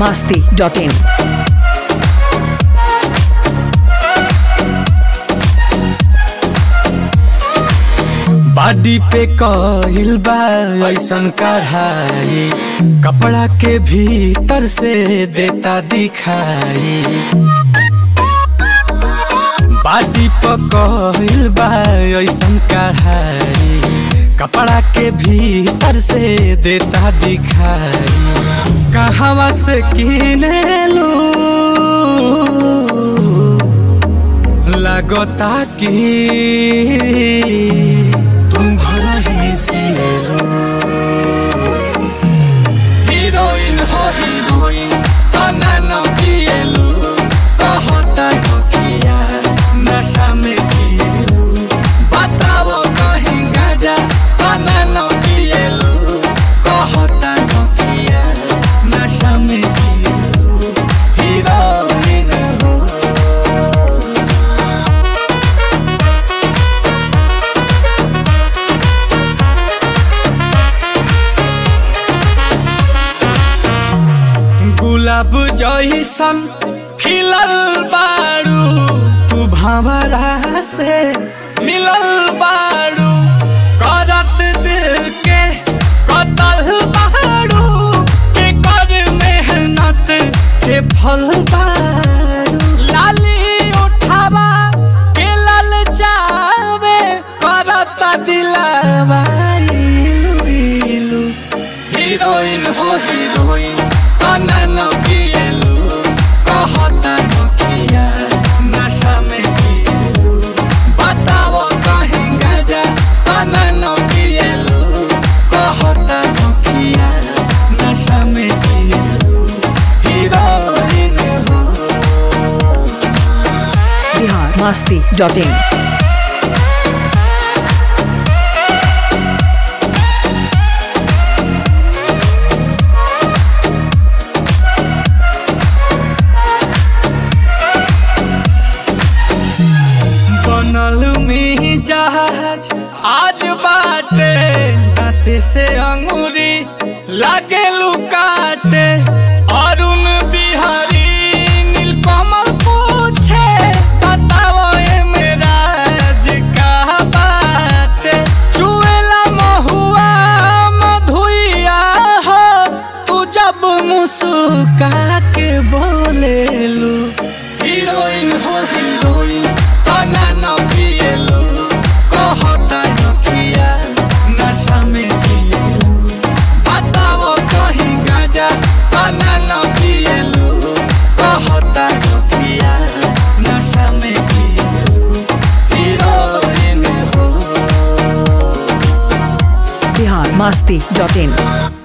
masti.in. बाडी पे कहिल बा ऐसन कढ़ाई कपड़ा के भीतर से देता दिखाई बाडी पे कहिल बा ऐसन कढ़ाई कपड़ा के भीतर से देता दिखाई कहवा से किने लू लगता कि तुम घर ही से लो हीरोइन हो हीरोइन तना न पिएलू कहता नकिया नशा में जिएलू बताओ कहीं गाजा तना न पिएलू कहता नकिया नशा में जिएलू हीरोइन हो गुलाब जैसन खिलल बारू तू भंवरा से मिलल बारू करत दिल के कतल बारू के कर मेहनत के फल बारू लाली उठावा के लल जावे करत दिलावा इलू इलू हीरोइन हो हीरोइन तना न पिएलू कहता नकिया नशा में जिएलू बताओ कहीं गाजा तना न पिएलू कहता नकिया नशा में जिएलू हीरोइन हो Bihar masti.in. बनल में जहाज आज बाटे दाते से अंगूरी लागे लुकाटे अरुण बिहारी नीलकमल पूछे बताओ ए मेरा का बाटे चुएला महुआ मधुइया हो तू जब मुस्का के बोलेलू हीरोइन हो हीरोइन तना न पिएलू कहता नकिया नशा में जिएलू बताओ कहीं गाजा तना न पिएलू कहता नकिया नशा में जिएलू हीरोइन हो Bihar masti.in.